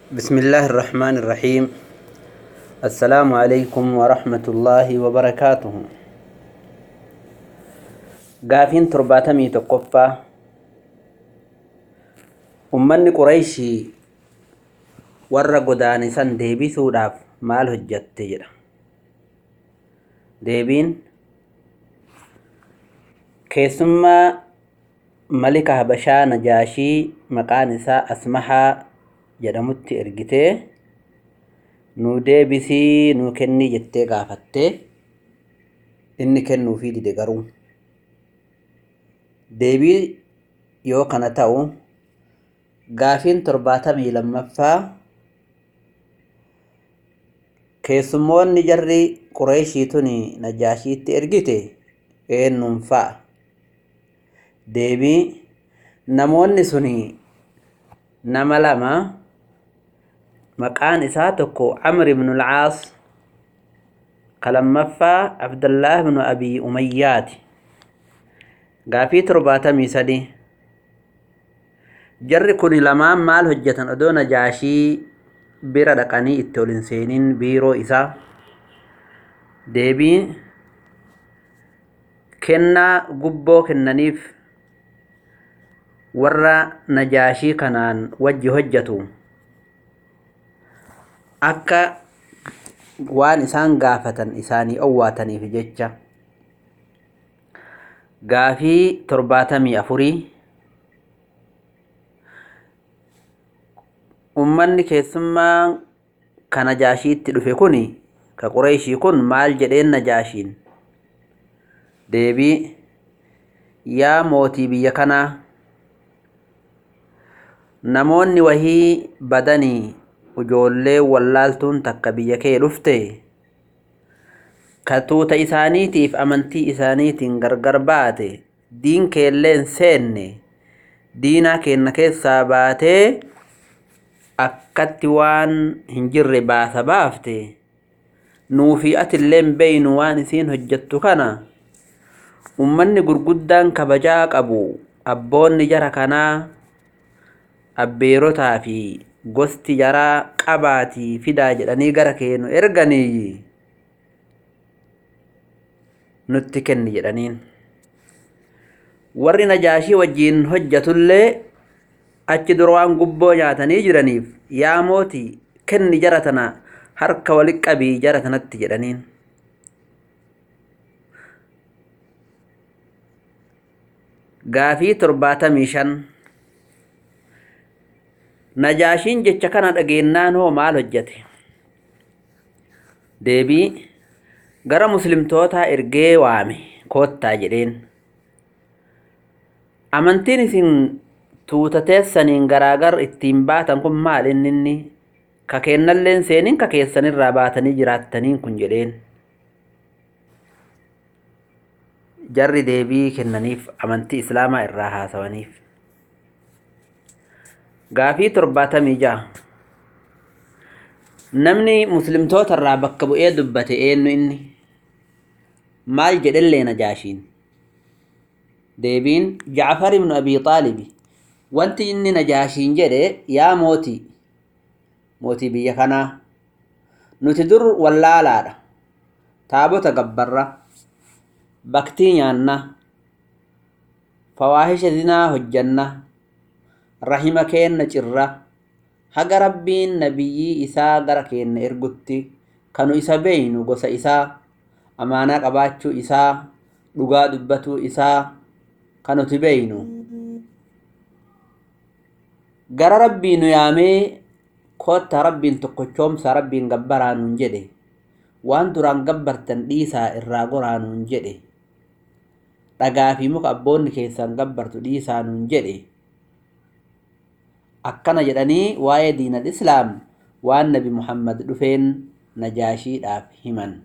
بسم الله الرحمن الرحيم السلام عليكم ورحمة الله وبركاته قافين ترباتمي تقفى ummanni qurayshii warra godaanisan deebisuudhaaf maal hojjatte jedha deebiin keessummaa malika habashaa najaashii maqaan isaa asmahaa jedhamutti ergitee nuu deebisii nuu kennii jettee gaafattee inni kennuufii dide garuu deebii yoo kana ta'u gaafiin torbaatamii lammaffaa keessummoonni jarri qureeshii tuni najaashiitti ergite eenyuun fa'a deebii namoonni suni nama lama maqaan isaa tokko camr ibnu alcaas ka lammaffaa abdallaah ibnu abii umayyaati gaafii torbaatamii sadi jarri kun lamaan maal hojjetan odoo najaashii bira dhaqanii itti ol hin seeniin biiroo isaa deebii kennaa gubboo kennaniif warra najaashii kanaan wajji hojjetu akka waan isaan gaafatan isaanii owwaataniif jecha gaafii torbaatamii afurii ummanni keessummaa ka najaashiitti dhufe kun ka qureeshii kun maal jedheen najaashiin deebii yaa mootii biyya kanaa namoonni wahii badanii ijoollee wallaaltuun takka biyya kee dhufte ka tuuta isaaniitiif amantii isaaniitiin gargar baate diin keelleen seenne diinaa keenna keessaa baatee akkatti waan hin jirre baasa baafte nuufi atilleen beeynu waan isiin hojjettu kana ummanni gurguddaan kabajaa qabu abboonni jara kanaa abbeerotaa fi gosti jaraa qabaatii fidaa jedhanii gara keenu erganii nutti kenni jedhaniin warri najaashii wajjiin hojjatullee achi dura waan gubboo nyaatanii jiraniif yaa mootii kenni jara tana harka walitti qabii jara tanatti jedhaniin gaafii torbaatamii shan najaashiin jecha kana dhageennaan hoo maal hojjate deebii gara muslimtootaa ergee waame koottaa jedheen amantiin isin tuuta teessaniin garaagar ittiin baatan kun maal inni inni ka keennalleen seeniin ka keessanirraa baatanii jiraattaniin kun jedheen jarri deebii kennaniif amantii islaamaa irraa haasawaniif gaafii torbaatamii ja'a namni muslimtoota irraa bakka bu'ee dubbate eenyu inni maal jedhellee najaashiin deebiin jacfar ibnu abii xaalibi wanti inni najaashiin jedhe yaa mootii mootii biyya kanaa nuti dur wallaalaadha taabota gabbarra baktii nyaanna fawaahisha zinaa hojjanna rahima keenna cirra haga rabbiin nabiyyii isaa gara keenna ergutti kanu isa beeynu gosa isaa amaanaa qabaachuu isaa dhugaa dubbatuu isaa kanuti beeynu gara rabbii nu yaamee kotta rabbiin tokkochoomsa rabbiin gabbaraa nuun jedhe waan duraan gabbartan dhiisaa irraa goraa nuun jedhe dhagaa fi muka abboonni keessan gabbartu dhiisaa nuun jedhe akkana jedhanii waa'ee diinal islaam waan nabi muhammad dhufeen najaashiidhaaf himan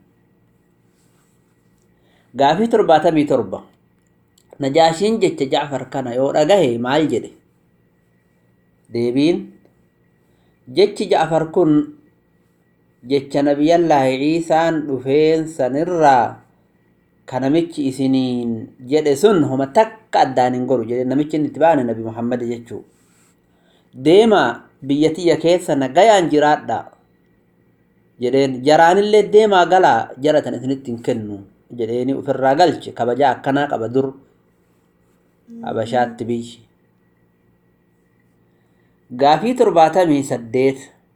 gaafii torbaatamii torba najaashiin jecha jacfar kana yoo dhagahe maal jedhe deebiin jechi ja'far kun jecha nabiyallaahi ciisaan dhufeen sanirraa ka namichi isiniin jedhe sun homa takka addaan hin goru jedhe namichi inni itti baane nabi muhammad jechuu deema biyya tiyya keessa nagayaan jiraadha jedheen jaraanillee deemaa galaa jaratan isinitti hin kennu jedheeni ofirraa galche kabajaa akkanaa qaba dur habashaatti biyyi gaafii torbaatamii saddeet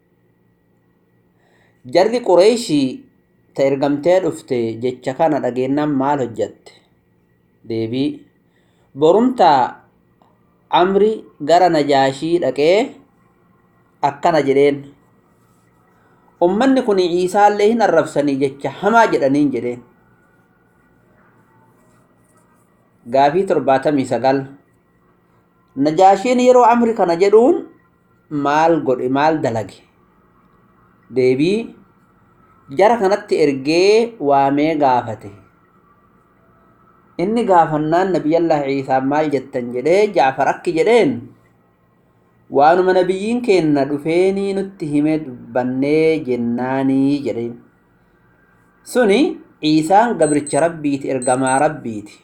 jarri qureeshii ta ergamtee dhufte jecha kana dhageennan maal hojjatte deebii borumtaa amri gara najaashii dhaqee akkana jedheen ummanni kun ciisaallee hin arrabsanii jecha hamaa jedhaniin jedheen gaafii torbaatamii sagal najaashiin yeroo amri kana jedhuun maal godhe maal dalage deebii jara kanatti ergee waamee gaafate inni gaafannaan nabiyallah ciisaan maal jettan jedhee jaafar akki jedheen waanuma nabiyyiin keenna dhufeenii nutti hime dubbannee jennaanii jedheen suni ciisaan gabricha rabbiiti ergamaa rabbiiti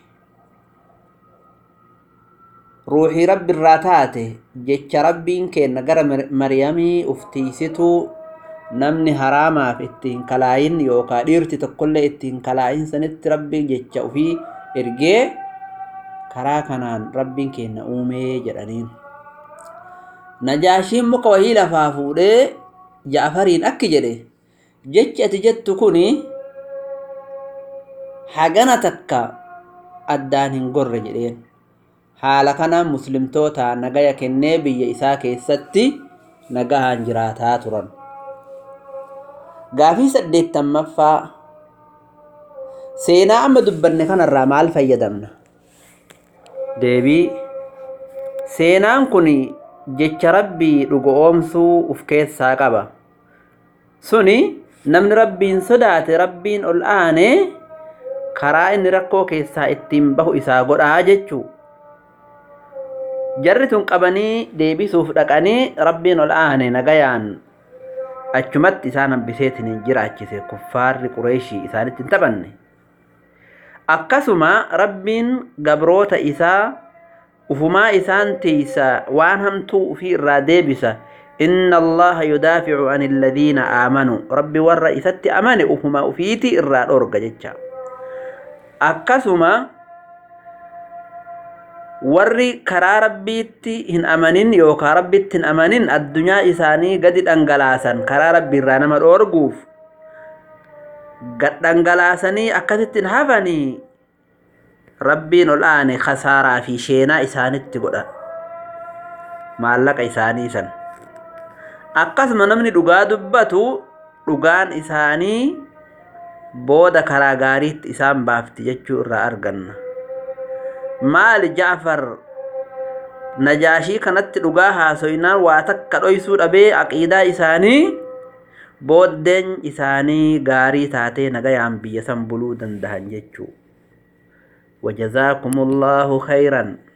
ruuxii rabbi irraa taate jecha rabbiin keenna gara maryamii uftiisituu namni haraamaaf ittiin kalaayin yookaa dhiirti tokkollee ittiin kalaayin sanitti rabbiin jecha ufii ergee karaa kanaan rabbiin keenna uumee jedhaniin najaashiin muka wahii lafaa fuudhee jaafariin akki jedhe jechi ati jettu kun hagana takka addaan hin gorre jedheen haala kanaan muslimtoota nagaya kennee biyya isaa keessatti nagahaan jiraataa turan gaafii saddeettamaffaa seenaa amma dubbanne kanarraa maal fayyadamna deebii seenaan kun jecha rabbii dhugo oomsuu uf keessaa qaba suni namni rabbiin sodaate rabbiin ol aane karaa inni rakkoo keessaa ittiin bahu isaa godhaa jechuu jarri tun qabanii deebisuuf dhaqanii rabbiin ol aane nagayaan achumatti isaan hambiseetiin hin jiraachise kuffaarri qureeshii isaanitti hin taphanne akkasuma rabbiin gabroota isaa ufumaa isaan tiisa waan hamtuu ufii irraa deebisa inna allaha yudaaficu an alladhiina aamanuu rabbi warra isatti amane ufuma ufiiti irraa dhorga jecha akkasuma warri karaa rabbiitti hin amanin yookaan rabbitti hin amanin addunyaa isaanii gadi dhangalaasan karaa rabbii irraa nama dhoorguuf gad dhangalaasanii akkasitti hin hafanii rabbiin ol aane kasaaraa fi sheenaa isaanitti godha maallaqa isaanii san akkasuma namni dhugaa dubbatu dhugaan isaanii booda karaa gaariitti isaan baafti jechuu irraa arganna maali jaafar najaashii kanatti dhugaa haasoynaan waa takka dhoysuu dhabee aqiidaa isaanii booddeen isaanii gaarii taatee nagayaan biyya san buluu dandahan jechuu وجزاكم الله خيرا